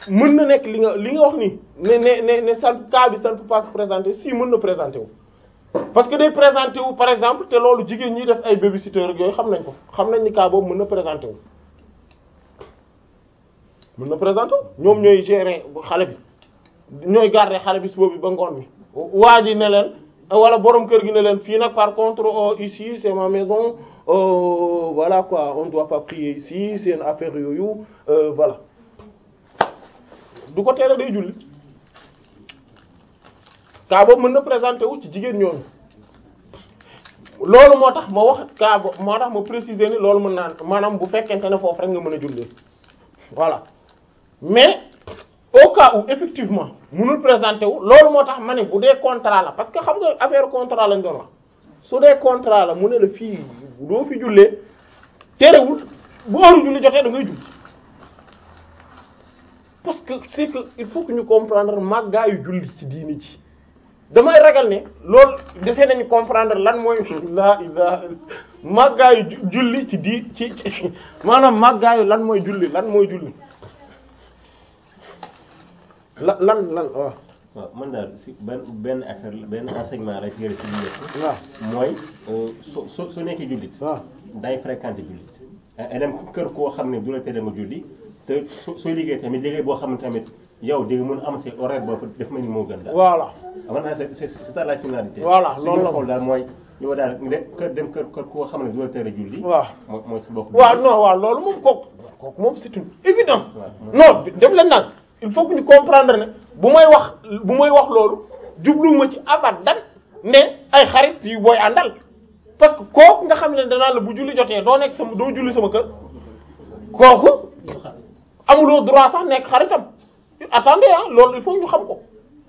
mën na nekk li nga li nga wax ni ne ne ne ne ça cas bi ça ne peut pas se présenter si mën na présenter wu parce que day présenter wu par exemple te loolu jigéen ñi def ay babysitter ak yooyu xam nañ ko xam nañ ni cas boobu mën na présenter wu mën na présenter wu ñoom ñooy gérer xale bi ñooy garder xale bi suba bi ba ngoon bi waa ji ne leen wala borom kër gi ne leen fii nag par contre euh, ici c'est ma maison euh, voilà quoi on doit pas prier ici c'est une affaire yooyu euh, voilà du ko tere day julli cas boobu mën na présenter wu ci jigéen ñooñu loolu moo tax ma wax cas boobu moo tax ma préciser ni loolu mën naa maanaam bu fekkente ne foofu rek nga mën a jullee voilà mais au cas où effectivement mënul présenter wu loolu moo tax ma ne bu dee contrat la parce que xam nga affaire contrat lañ doon wax su dee contrat la mu ne la fii doo fi jullee terewul bu heure julli jotee da ngay julli parce que c'est que il faut que ñu comprendre màggaayu julli ci diini ji damay ragal ne loolu desee nañu comprendre lan mooy la ilaha màggaayu ju- julli ci di ci ci maanaam màggaayu lan mooy julli lan mooy julli la lan lan waaw waaw man daal si benn benn affaire la benn enseignement la ci yëre ci biir waaw mooy so so soo nekkee jullit waaw day fréquenter jullit ay dem kër koo xam ne du la tere nga julli te so sooy liggéey tamit liggéey boo xam ne tamit yow di nga mën a am sa horaire boobu def mel ni moo gën daal. voilà amoon naa c'est c'est c'est ça la finalité. Voilà, su loolu ñu la. xool daal mooy yow daal nga dem kër dem kër kër koo xam ne du la tere julli. waaw mooy mooy si bopp. waaw non waaw loolu moom kooku kooku moom c'est une évidence waaw. non def leen nag il faut que ñu comprendre ne bu may wax bu may wax loolu jubluwuma ci abadan ne ay xarit yu booy àndal parce que kooku nga xam ne danaa la bu julli jotee doo nekk sama doo julli sama kër kooku amuloo droit sax nekk xaritam attendez ah loolu il faut ñu xam ko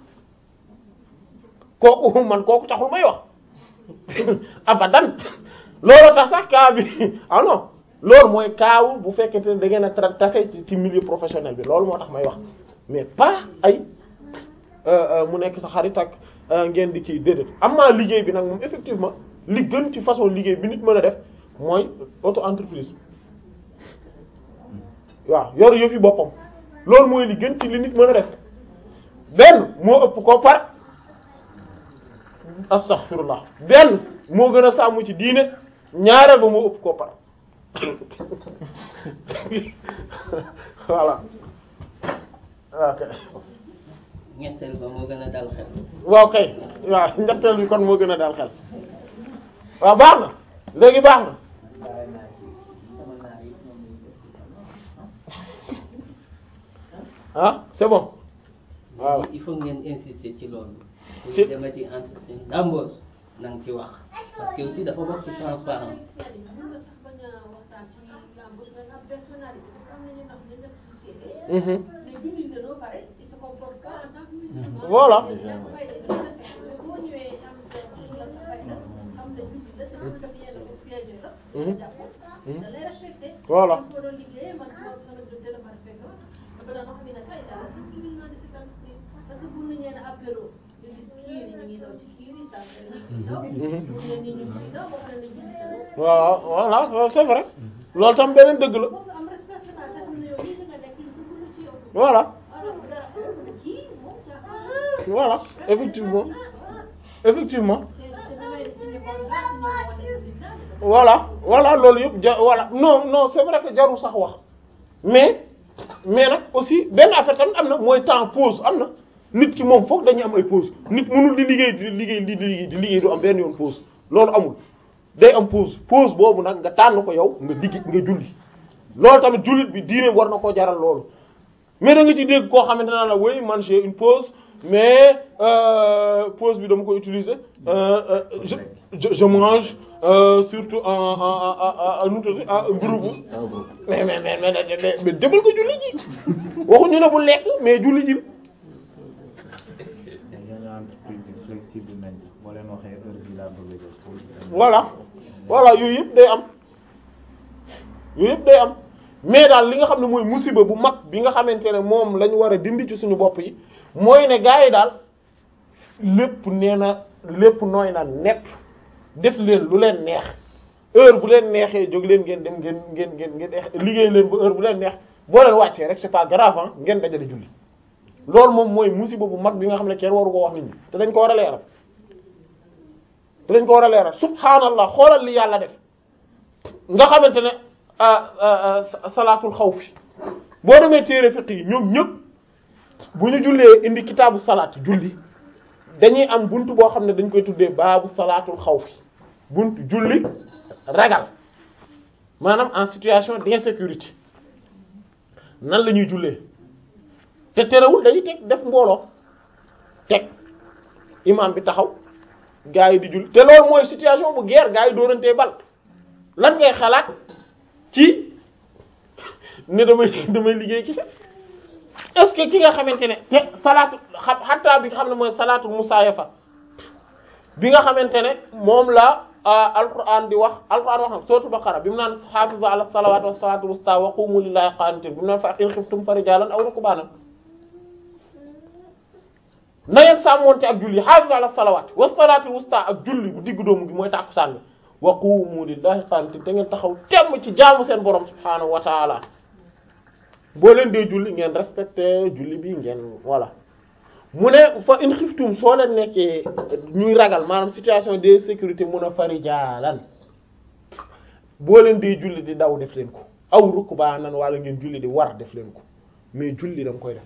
kooku man kooku taxul may wax abadan loolu tax sax cas bi ah non loolu mooy kaawu bu fekkente ne da ngeen a tra tase ci ci milieu professionnel bi loolu moo tax may wax mais pas ay euh, euh, mu nekk sa xarit ak euh, ngeen di kii déedéet am naa liggéey bi nag moom effectivement li gën ci façon liggéey bi nit mën a def mooy auto entreprise waaw yor yëfi boppam loolu mooy li gën ci li nit mën a def benn moo ëpp ko par astaghfirullah benn moo gën a sàmm ci diine ñaareel ba moo ëpp ko par voilà ok ñetteel ba moo gën a dal xel waaw kay waaw ñetteel bi kon moo gën a daal xel waaw baax na léegi baax na ah c'est bon waaw il faut ngeen insister ci loolu pour Ci- dema ci entretien d'embauche na nga ci wax parce que aussi dafa bokk ci transparence Mhm. Voilà. Mhm. Mhm. Voilà. waaw voilà c'est vrai loolu tam beneen dëgg la voilà voilà effectivement effectivement voilà voilà loolu yëpp ja voilà non non c'est vrai que jarul sax wax mais mais nag aussi benn affaire tamit am na mooy temps pause am na nit ki moom foog dañuy am ay pause nit mënul di liggéey di liggéey di liggéey di liggéey du am benn yoon pause loolu amul day am pause pause boobu nag nga tànn ko yow nga digg nga julli loolu tamit jullit bi diine war na koo jaral loolu mais da nga ci dégg koo xamante ne la oui man j'ai une pause mais euh, pause bi dama ko utiliser euh, euh, je, je je mange euh, surtout en en en en en en groupe Ah, bon. mais mais mais mais mais mais demal ko julli ji waxuñu ne bu lekk mais julli ji yenn entreprise yu flexible nañ sax boo leen waxee heure bi laa bëgg a def pour voilà voilà yooyu yëpp day am yooyu yëpp day am mais daal li nga xam ne mooy musiba bu mag bi nga xamante ne moom la ñu war a dindi ci suñu bopp yi mooy ne gars yi daal lépp nee na lépp nooy na nepp def leen lu leen neex heure bu leen neexee jóg leen ngeen dem ngeen ngeen ngeen ngeen liggéey leen ba heure bu leen neex boo leen wàccee rek c'est pas grave ah ngeen dajale julli loolu moom mooy musiba bu mag bi nga xam ne kenn waru ko wax nit ñi te dañ ko war a leeral te dañ ko war a leeral subhaanallah xoolal li yàlla def nga xamante ne salaatul xawfi boo demee téere fiqh yi ñoom ñëpp bu ñu jullee indi kitaabu salaat julli dañuy am buntu boo xam ne dañ koy tuddee baabu salaatul xawfi buntu julli ragal maanaam en situation d'insécurité nan la ñuy jullee te terewul dañuy teg def mbooloo teg imam bi taxaw gaa yi di julli te loolu mooy situation bu guerre gaa yi dóorantee bal lan ngay xalaat ci ne damay damay liggéey ki sax est-ce que ki nga xamante ne te salaatu xam xataa bi nga xam ne mooy salaatul musaayafa bi nga xamante ne moom la alquran di wax alquran wax na sootu baqara bi mu naan xaafizu ala salawaati wa salaatul wusta wa qumu lillahi qaanitin bi mu naan fa in xiftum fa rijaalan aw rukbaanan na ngeen sàmmoonte ak julli xaafizu ala salawaati wa salaatul wusta ak julli bu diggu doomu gi mooy tàkkusaan bi wa qumu lillahi qaanitin te ngeen taxaw temm ci jaamu seen borom subhaanahu wa taala boo leen dee julli ngeen respecté julli bi ngeen voilà mu ne fa in xiftum soo leen nekkee ñuy ragal maanaam situation de sécurité mun a fari jaalan boo leen dee julli di daw def leen ko aw rukbaanan wala ngeen julli di war def leen ko mais julli da nga koy def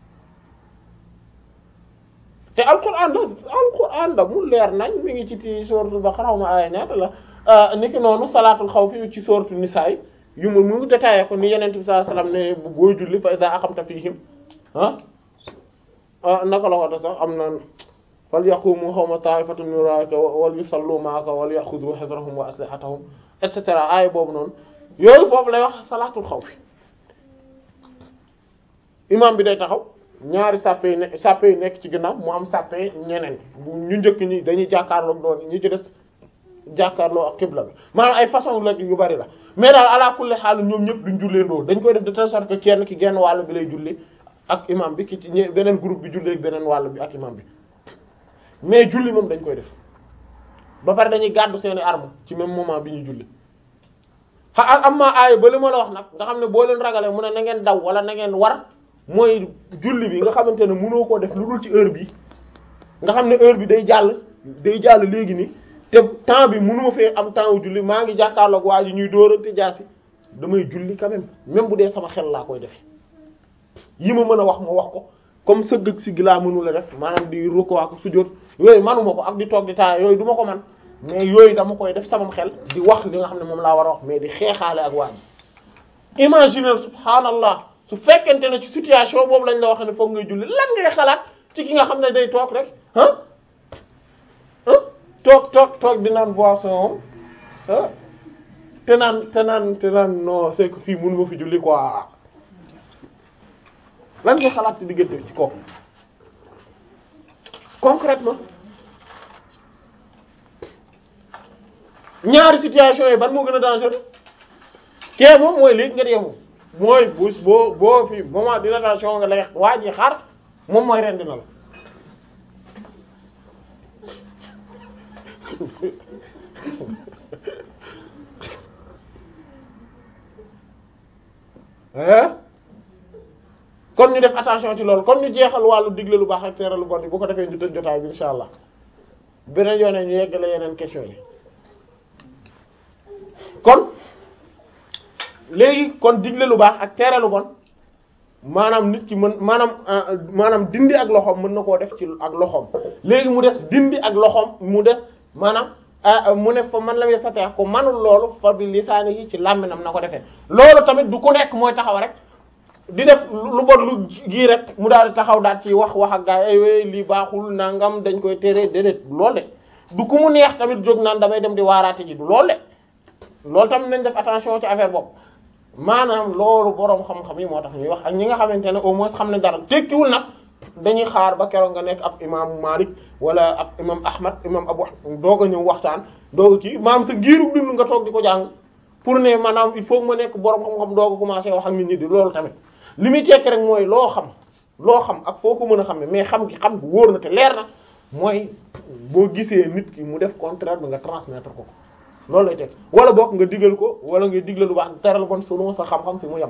te alquran la alquran la mu leer nañ mi ngi ci ti suratul baqara xaw ma aaya ñaata la niki noonu salaatul xawfi ci suratul nisaa yu mu mu détaillé ko ni yeneen bi sallallahu alayhi wasallam ne booy julli fa iza aqamta fihim ah ah naka la ko sax am na wal yaqumu xawma ta'ifatun min wara'ika wal yusallu ma'aka wal ya'khudhu hidrahum wa aslihatahum et cetera aaya boobu noonu yooyu foofu lay wax salaatul xawfi imam bi day taxaw ñaari sàppe yi ne sàppe yi nekk ci ginnaaw mu am sàppe ñeneen ñu njëkk ñi dañuy jàkkaarloo doon ñi ci des jàkkaarloo ak xibla bi maanaam ay façon la yu bari la mais daal ala kulli xaal ñoom ñëpp duñ julleendoo dañ koy def de telle sorte que kenn ki genn wàll bi lay julli ak imam bi ki ci ñe beneen groupe bi julli ak beneen wàll bi ak imam bi mais julli moom dañ koy def ba pare dañuy gàddu seeni arme ci même moment bi ñuy julli xa am maa aaya ba li ma la wax nag nga xam ne boo leen ragalee mu ne na ngeen daw wala na ngeen war mooy julli bi nga xamante ne mënoo koo def lu dul ci heure bi nga xam ne heure bi day jàll day jàll léegi ni te temps bi mënuma fee am temps wu julli maa ngi jàkkaarloog waa ji ñuy dóorante jaasi damay julli quand même même bu dee sama xel laa koy defe yi ma mën a wax ma wax ko comme sëgg si gi laa mënu la def maanaam di rukkoo ak sujjóot yooyu manuma ko ak di toog di taa yooyu du ma ko man mais yooyu dama koy def sama xel di wax li nga xam ne moom laa war a wax mais di xeexaale ak waa ji imaginer subhanallah su fekkente ne ci situation boobu lañ la wax ne foog ngay julli lan ngay xalaat ci ki nga xam ne day toog rek ah ah toog toog toog di naan boisson ah te naan te naan te naan non c'est que fii mënu ma fi julli quoi lan ngay xalaat ci diggante ci kooku concrètement ñaari situation yi ban moo gën a dangereux kee moom mooy léegi nga dee moom mooy bu boo boo fi moment d'inatation nga lay waa ji xaar moom mooy rendi na la hein kon ñu def attention ci loolu kon ñu jeexal wàllu digle lu baax ak tere lu bon yi bu ko defee ñu tëj jotaay bi insha allah beneen yoone ñu yeggale yeneen question yi kon léegi kon digle lu baax ak tere lu bon maanaam nit ki mën maanaam maanaam dindi ak loxoom mën na koo def ci ak loxoom léegi mu des dindi ak loxoom mu des maanaam mu ne fa man la muy sateex ko manul loolu fa bi lisaani yi ci làmminam na ko defee loolu tamit du ku nekk mooy taxaw rek di def lu bon lu gii rek mu daal di taxaw daal ci wax wax ak gaa yi ay lii baaxul nangam dañ koy tere déedéet loolu de du ku mu neex tamit jóg naan damay dem di waaraate ji du loolu de loolu tamit nañ def attention ci affaire boobu maanaam loolu boroom xam-xam yi moo tax ñuy wax ak ñi nga xamante ne au moins xam ne dara tekkiwul nag dañuy xaar ba keroog nga nekk ab imam Malik wala ab imam Ahmad imam Abu doog a ñëw waxtaan doog a kii maanaam sa giiru dund nga toog di ko jàng pour ne maanaam il faut que ma nekk boroom xam-xam doog a commencer wax ak nit ñi di loolu tamit li muy tekki rek mooy loo xam loo xam ak foo ko mën a xam ne mais xam gi xam gi wóor na te leer na mooy boo gisee nit ki mu def contraire bi nga transmettre ko loolu lay teg wala boog nga digal ko wala nga digle lu baax teral bon sunu sa xam-xam fi mu yem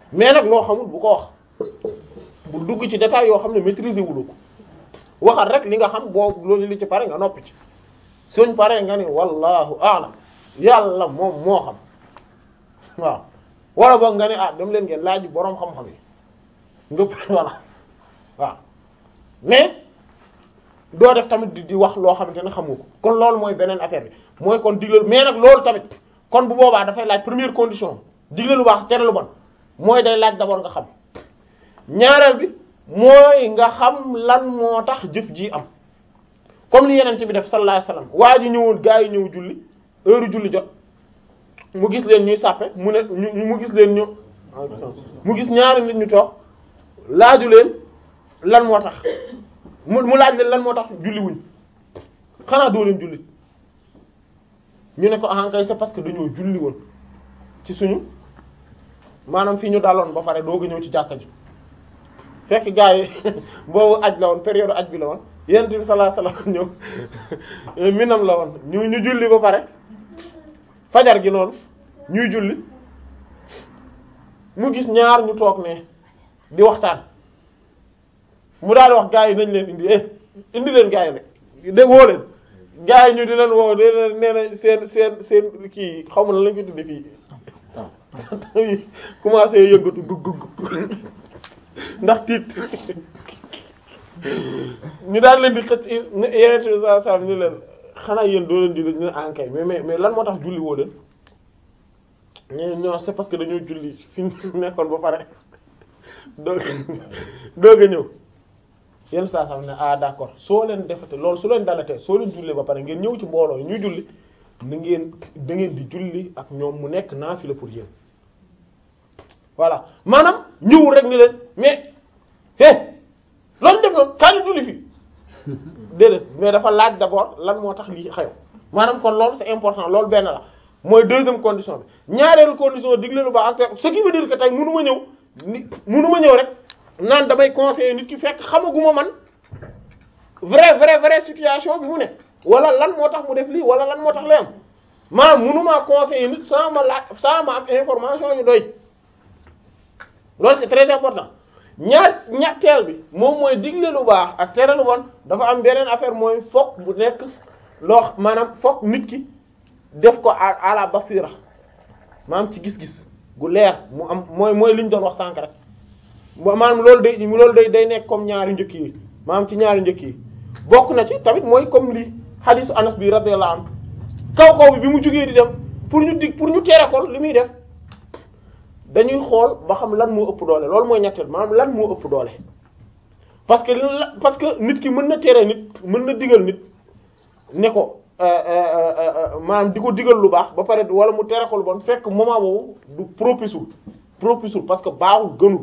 mais nag loo xamul bu ko wax bu dugg ci détail yoo xam ne maîtriser wulu ko waxal rek li nga xam boo loolu li ci pare nga noppi ci suñ pare nga ni wallahu a'lam yàlla moom moo xam waaw wala boog nga ne ah dem leen ngeen laaj boroom xam-xam yi ngëpp voilà waaw mais doo def tamit di di wax loo xamante ne xamu ko kon loolu mooy beneen affaire bi mooy kon digle mais nag loolu tamit kon bu boobaa dafay laaj première condition digle lu baax tere lu bon mooy day laaj d'abord nga xam ñaareel bi mooy nga xam lan moo tax jëf ji am comme li yenente bi def sallallahu alayhi wasallam waa ji ñëwoon gaa yi ñëw julli heure julli jot mu gis leen ñuy sàppe mu ne ñu mu gis leen ñu mu gis ñaari nit ñu toog laaju leen lan moo tax mu mu laaj leen lan moo tax julli wuñ xanaa doo leen julli ñu ne ko ah kay c'est parce que dañoo julli woon ci suñu maanaam fii ñu daloon ba pare doog a ñëw ci jàkka ji fekk gars yi boobu aj la woon période aj bi la woon yonent bi sallallahu alayhi wasallam ñëw minam la woon ñu ñu julli ba pare fajar gi noonu ñuy julli mu gis ñaar ñu toog ne di waxtaan mu daal di wax gars yi nañ leen indi eh indi leen gars yi nag de woo leen gars yi ñu di leen woo de leen nee na seen seen seen kii xaw ma na lañ ko tudde fii commencé yëngatu gug gug ndax tiit ñu daal leen di xëcc yeneen bi saa saa ñu leen xanaa yéen doo leen julli ñu ne ankay mais mais mais lan moo tax julli woo leen ñu non c'est parce que dañoo julli fi nekkoon ba pare doog doog a ñëw yenn saa saa ne ah d'accord soo leen defate loolu su leen dalatee soo leen julli ba pare ngeen ñëw ci mbooloo yi ñuy julli na ngeen da ngeen di julli ak ñoom mu nekk naafila pour yéen voilà maanaam ñëwul rek ni leen mais eh loolu def na kaani julli fi déedéet mais dafa laaj d'abord lan moo tax lii xew maanaam kon loolu c'est important loolu benn la mooy deuxième condition bi ñaareelu condition digle lu baax ak ce qui veut dire que tey mënu ma ñëw ni mënu ma ñëw rek naan damay conseiller nit ki fekk xamaguma man vrai vrai vrai situation bi mu ne wala lan moo tax mu def lii wala lan moo tax lay am maanaam mënumaa conseiller nit sans ma laaj sans ma am information yu doy loolu c'est très important ñaar ñetteel bi moom mooy digle lu baax ak tere lu bon dafa am beneen affaire mooy fokk bu nekk loo maanaam fokk nit ki def ko à à la basira maanaam ci gis-gis gu leer mu am mooy mooy li ñu doon wax sànk rek maanaam loolu day loolu day day nekk comme ñaari njëkk yi maanaam ci ñaari njëkk yi bokk na ci tamit mooy comme li hadisu Anas bi radiyallahu anhu kaw kaw bi bi mu jógee di dem pour ñu dig pour ñu tere ko li muy def dañuy xool ba xam lan moo ëpp doole loolu mooy ñetteel maanaam lan moo ëpp doole parce que la parce que nit ki mën na tere nit mën na digal nit ne ko maanaam di ko digal lu baax ba pare wala mu tere ko lu bon fekk moment boobu du propisul propisul parce que baaxul gënul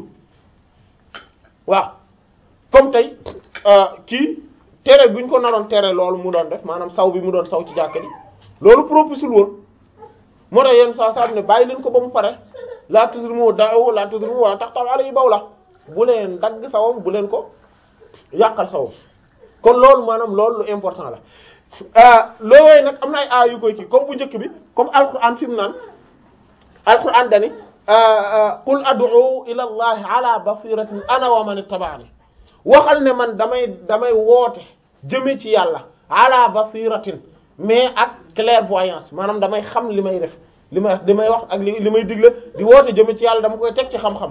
waaw comme tey kii tere bu ñu ko naroon tere loolu mu doon def maanaam saw bi mu doon saw ci jàkka ji loolu propisul woon moo tax yenn saa saa ne bàyyi leen ko ba mu pare laa tudrimu da'u laa tudrimu wala taqta'u alayhi bawla bu leen dagg sawam bu leen ko yàqal sawam kon loolu maanaam loolu lu important la loolooy nag am na ay aay yu koy kii comme bu njëkk bi comme alquran fi mu naan alquran dani qul ad'u ila allahi ala basiratin ana wa man ittaba'ani waxal ne man damay damay woote jëme ci yàlla ala basiratin mais ak clairvoyance maanaam damay xam li may def li may li may wax ak li li may digle di woote jëme ci yàlla dama koy teg ci xam-xam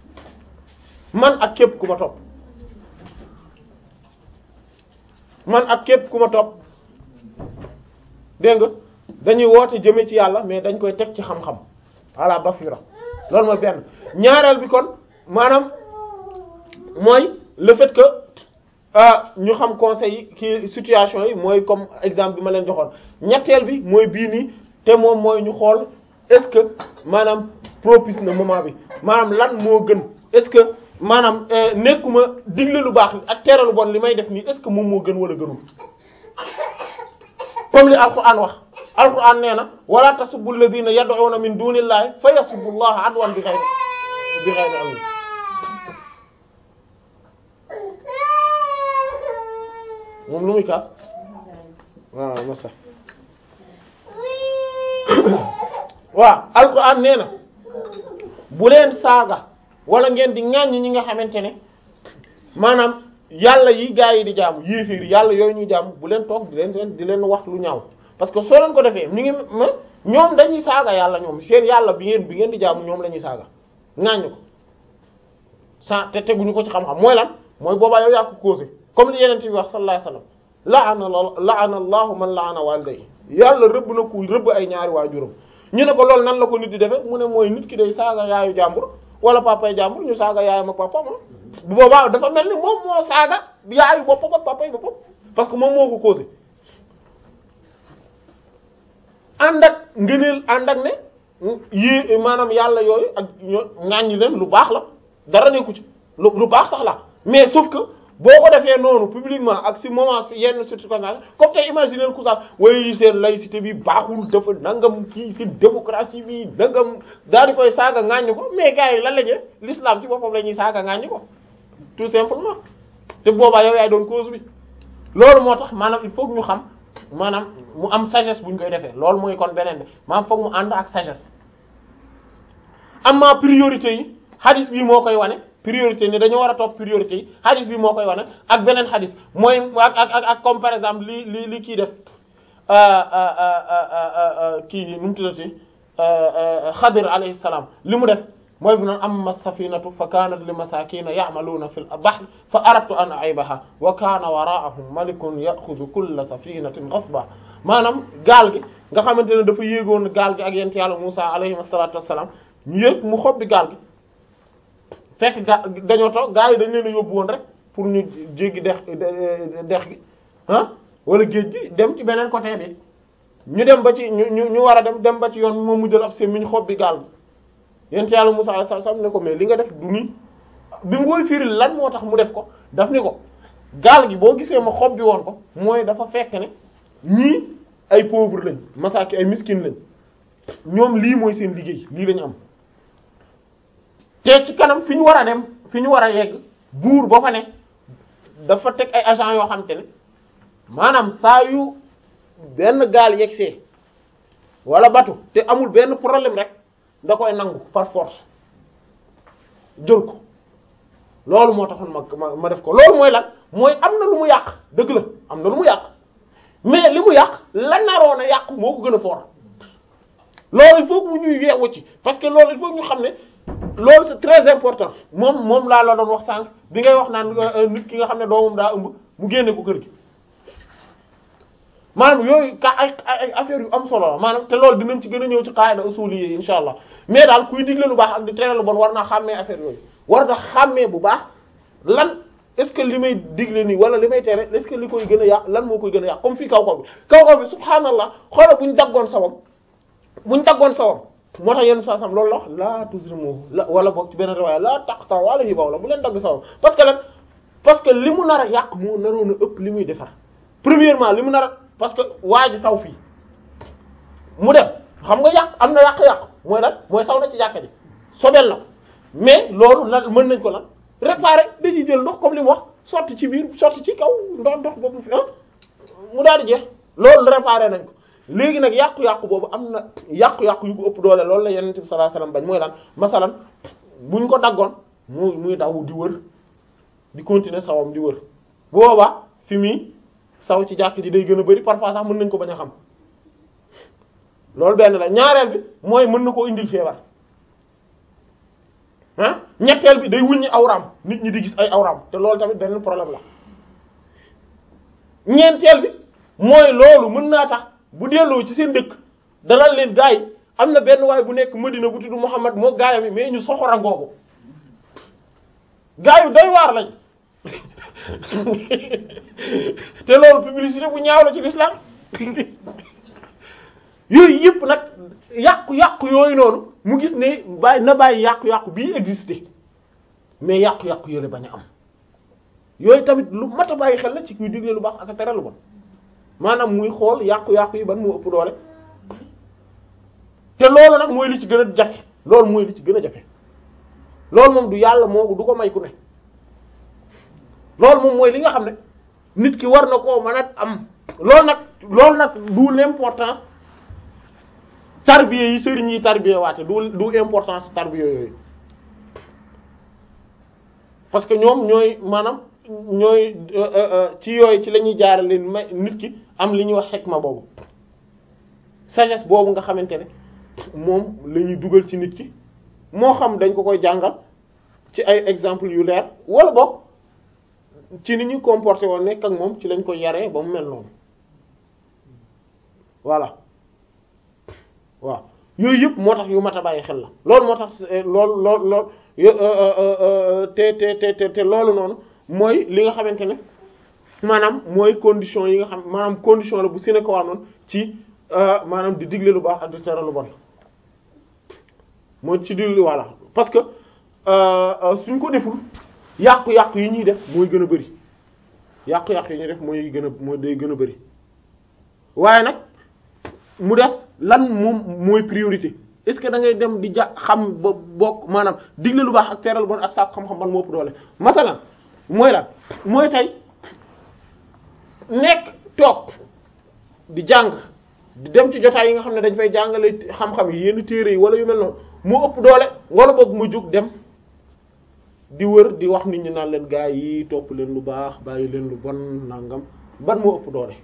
man ak képp ku ma topp man ak képp ku ma topp dégg nga dañuy woote jëme ci yàlla mais dañ koy teg ci xam-xam ala basira loolu mooy benn ñaareel bi kon maanaam mooy le fait que ñu xam conseil yi ki situation yi mooy comme exemple bi ma leen joxoon ñetteel bi mooy bii nii te moom mooy ñu xool est-ce que maanaam propice na moment bi maanaam lan moo gën est-ce que maanaam nekkuma digle lu baax ak tere lu bon li may def nii est-ce que moom moo gën wala gënul comme li alquran wax alquran nee na wala tasubbu alladhina yad'una min dunillahi fa yasubbu allaha adwan bi ghayri bi ghayri ilm moom lu muy kaas waaw masa waaw alquran nee na bu leen saaga wala ngeen di ŋàññ ñi nga xamante ne maanaam yàlla yi gaa yi di jaamu yéeféer yi yàlla yooyu ñuy jaamu bu leen toog di leen di leen wax lu ñaaw parce que soo leen ko defee mi ngi ma ñoom dañuy saaga yàlla ñoom seen yàlla bi ngeen bi ngeen di jaamu ñoom la ñuy saaga ŋàññ ko sa te teguñu ko ci xam-xam mooy lan mooy boobaa yow yaa ko causé comme li yeneen bi wax sallallahu alayhi wasallam laana laana allahu man laana waliday yàlla rëbb na ku rëbb ay ñaari waajuram ñu ne ko loolu nan la ko nit di defee mu ne mooy nit ki day saaga yaayu jàmbur wala papay jàmbur ñu saaga yaayam ak papam bu boobaa dafa mel ni moom moo saaga yaayu boppam ak papay boppam parce que moom moo ko causé ànd ak ngëneel ànd ak ne yi maanaam yàlla yooyu ak ñoo ŋàññi leen lu baax la dara nekku ci lu lu baax sax la mais sauf que boo ko defee noonu publiquement ak si moment si yenn circonstances comme tey imaginer ku sax way seen laïcité bi baaxul dafa nangam kii si démocratie bi nangam daal di koy saaga ŋàññi ko mais gars yi lan la ñuy l'islam ci boppam la ñuy saaga ŋàññi ko tout simplement te boobaa yow yaay doon cause bi loolu moo tax maanaam il faut que ñu xam maanaam mu am sagesse bu ñu koy defee loolu mooy kon beneen bi maanaam foog mu ànd ak sagesse am ma priorité yi hadis bi moo koy wane priorité ni dañoo war a topp priorité yi hadis bi moo koy wane ak beneen hadis mooy ak ak ak comme par exemple li li li kii def kii nu mu tuddati Xadir alayhi salaam li mu def mooy bu noon amma safinatu fa kanat li masakina ya'maluna fil bahr fa aradtu an aybaha wa kana wara'ahum malikun ya'khudhu kulla safinatin ghasba maanaam gaal gi nga xamante ne dafa yéegoon gaal gi ak yent yàlla Musa alayhi salatu wassalam ñu yéeg mu xob bi gaal gi fekk ga dañoo toog gaa yi dañ leen a yóbbu woon rek pour ñu jéggi dex dex gi ah wala géej gi dem ci beneen côté bi ñu dem ba ci ñu ñu ñu war a dem dem ba ci yoon moom mu jël ab seen mi ñu xob bi gaal gi yent yàlla Musa alayhi salaam ne ko mais li nga def du nii bi mu koy firil lan moo tax mu def ko daf ni ko gaal gi boo gisee ma xob bi woon ko mooy dafa fekk ne ñii ay pauvre lañ masaaki ay miskin lañ ñoom lii mooy seen liggéey lii lañu am te ci kanam fi ñu war a dem fi ñu war a yegg buur ba fa ne dafa teg ay agent yoo xam te ne maanaam saa yu benn gaal yegsee wala batu te amul benn problème rek da koy nangu par force jël ko loolu moo taxoon ma ma def ko loolu mooy lan mooy am na lu mu yàq dëgg la am na lu mu yàq mais li mu yàq la naroon a yàq moo ko gën a fort loolu il faut que mu ñuy yeewu ci parce que loolu il faut que ñu xam ne loolu c'est très important moom moom laa la doon wax sànq bi ngay wax naan nit ki nga xam ne doomam daa ëmb mu génne ko kër gi maanaam yooyu ka ay ay affaire yu am solo la maanaam te loolu dinañ ci gën a ñëw ci qaida usuli yi insha allah mais daal kuy digle lu baax ak di tere lu bon war naa xàmmee affaire yooyu war na xàmmee bu baax lan est-ce que li may digle nii wala li may tere est-ce que li koy gën a yàq lan moo koy gën a yàq comme fii kaw kaw bi kaw kaw bi subhaanallah xoola buñ daggoon sawam buñ daggoon sawam moo tax yenn saa sam loolu la wax laa tuzrimu la wala boog ci benn riwaaya laa taqta wala hibaw la bu leen dagg sawam parce que lan parce que li mu nar a yàq moo naroon a ëpp li muy defar premièrement li mu nar a parce que waa ji saw fii mu dem xam nga yàq am na yàq-yàq mooy lan mooy saw na ci jàkka ji sobel na mais loolu lan mën nañ ko lan réparer dañuy jël ndox comme li mu wax sotti ci biir sotti ci kaw ndox ndox boobu fi ah mu daal di jeex loolu réparer nañ ko léegi nag yàqu-yàqu boobu am na yàqu-yàqu yu ko ëpp doole loolu la yonent bi sallallahu alayhi wasallam bañ mooy lan masalan buñ ko daggoon muy muy daw di wër di continuer sawam di wër boobaa fi muy saw ci jàkk ji day gën a bari parfois sax mën nañ ko bañ a xam loolu benn la ñaareel bi mooy mën na koo indil feebar ah ñetteel bi day wuññi awraam nit ñi di gis ay awraam te loolu tamit benn problème la ñeenteel bi mooy loolu mën naa tax bu delloo ci seen dëkk dalal leen gaa yi am na benn waay bu nekk Madina bu tudd Muhammad moo gaayam yi mais ñu soxora ngoogu gaa yu doy waar lañ te loolu publicité bu ñaaw la ci l'islam yooyu yëpp nag yàqu-yàqu yooyu noonu mu gis ne bàyyi na bàyyi yàqu-yàqu bii existé mais yàqu-yàqu yooyu bañ a am yooyu tamit lu mat a bàyyi xel la ci kuy digle lu baax ak a tere lu bon maanaam muy xool yàqu-yàqu yi ban moo ëpp doole te loolu nag mooy li ci gën a jafe loolu mooy li ci gën a jafe loolu moom du yàlla moo du ko may ku ne loolu moom mooy li nga xam ne nit ki war na koo mën a am loolu nag loolu nag du l'importance tarbiya yi sëriñ yi tarbiya waate du du importance tarbiya yooyu parce que ñoom ñooy maanaam ñooy ci yooyu ci la ñuy jaarale may nit ki am li ñuy wax xikma boobu sagesse boobu nga xamante ne moom la ñuy dugal ci nit ki moo xam dañ ko koy jàngal ci ay exemple yu leer wala boog ci ni ñuy comporté woon nekk ak moom ci lañ ko yaree ba mu mel noonu voilà waaw yooyu yëpp moo tax yu mat a bàyyi xel la loolu moo tax loolu loolu loolu te te te te te loolu noonu mooy li nga xamante ne maanaam mooy condition yi nga xam maanaam condition la bu sine ko noonu ci maanaam di digle lu baax ak di tere lu bon mooy ci digle voilà parce que suñ ko deful yàqu-yàqu yi ñuy def mooy gën a bari yàqu-yàqu yi ñuy def mooy gën a mooy day gën a bari waaye nag mu des lan moom mooy priorité est-ce que da ngay dem di ja xam ba bokk maanaam digle lu baax ak tere lu bon ak saako xam-xam ban moo ëpp doole masalan mooy lan mooy tey nekk toog di jàng di dem ci jotaay yi nga xam ne dañ fay jàngale xam-xam yi yenn téere yi wala yu mel noonu moo ëpp doole wala boog mu jug dem di wër di wax nit ñi naan leen gaa yi topp leen lu baax bàyyi leen lu bon nangam ban moo ëpp doole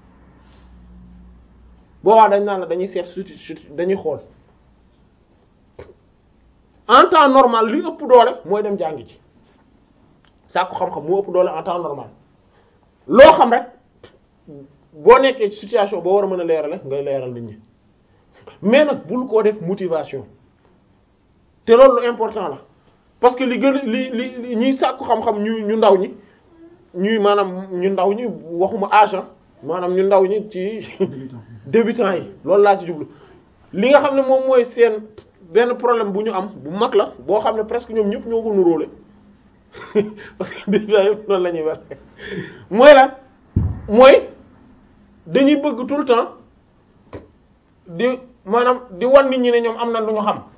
boobaa dañ naan la dañuy seet suti dañuy xool en temps normal li ëpp doole mooy dem jàngi ci sàkku xam-xam moo ëpp doole en temps normal loo xam rek boo nekkee ci situation boo war a mën a leerale ngay leeral nit ñi mais nag bul koo def motivation te loolu lu important la parce que li gën a li li ñuy sàkku xam-xam ñu ñu ndaw ñi ñuy maanaam ñu ndaw ñi waxuma agent maanaam ñu ndaw ñi ci débutants yi loolu laa ci jublu li nga xam ne moom mooy seen benn problème bu ñu am bu mag la boo xam ne presque ñoom ñëpp ñoo ko nuróole parce que débutants yëpp noonu la ñuy war mooy lan mooy dañuy bëgg tout le temps di maanaam di wan nit ñi ne ñoom am na lu ñu xam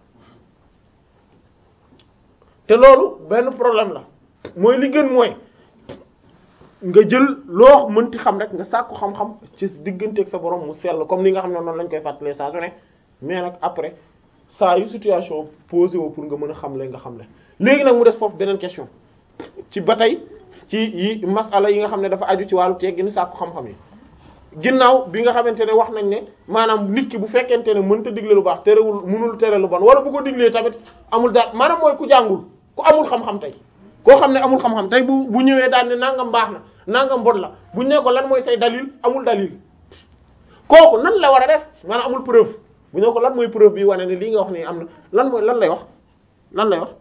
te loolu benn problème la mooy li gën mooy nga jël loo mënti xam rek nga sàkku xam-xam ci digganteeg sa borom mu sell comme li nga xam ne noonu lañ koy fàttalee saa su ne mais nag après saa yu situation posé woo pour nga mën a xamle nga xamle léegi nag mu des foofu beneen question ci ba tey ci yi masala yi nga xam ne dafa aju ci wàllu teggin sàkku xam-xam yi ginnaaw bi nga xamante ne wax nañ ne maanaam nit ki bu fekkente ne mënta digle lu baax terewul mënul tere lu bon wala bu ko diglee tamit amul daal maanaam mooy ku jàngul ku amul xam-xam tey koo xam ne amul xam-xam tey bu bu ñëwee daal ne nangam baax na nangam bon la bu ñu ne ko lan mooy say dalil amul dalil kooku nan la war a def maanaam amul preuve bu ñu ne ko lan mooy preuve bi wane ne lii nga wax nii am na lan mooy lan lay wax lan lay wax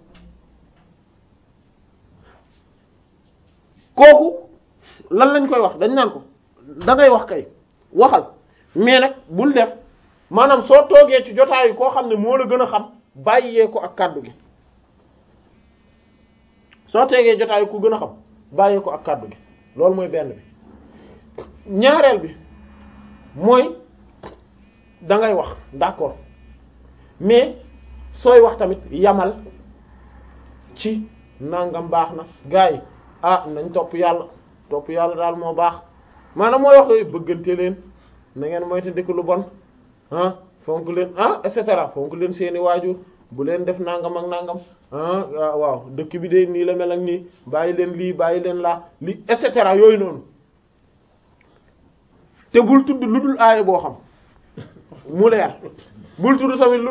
kooku lan lañ koy wax dañ naan ko da ngay wax kay waxal mais nag bul def maanaam soo toogee ci jotaayu koo xam ne moo la gën a xam bàyyee ko ak kàddu gi soo tegee jotaayu ku gën a xam bàyyee ko ak kàddu gi loolu mooy benn bi ñaareel bi mooy da ngay wax d'accord mais sooy wax tamit yamal ci nangam baax na gars yi ah nañ topp yàlla topp yàlla daal moo baax maanaam mooy wax yooyu bëggante leen na ngeen moytu dëkk lu bon ah fonk leen ah et cetera fonk leen seeni waajur bu leen def nangam ak nangam ah waaw dëkk bi de nii la mel ak nii bàyyi leen lii bàyyi leen laa lii et cetera yooyu noonu te bul tudd lu dul aaya boo xam mu leer bul tudd tamit lu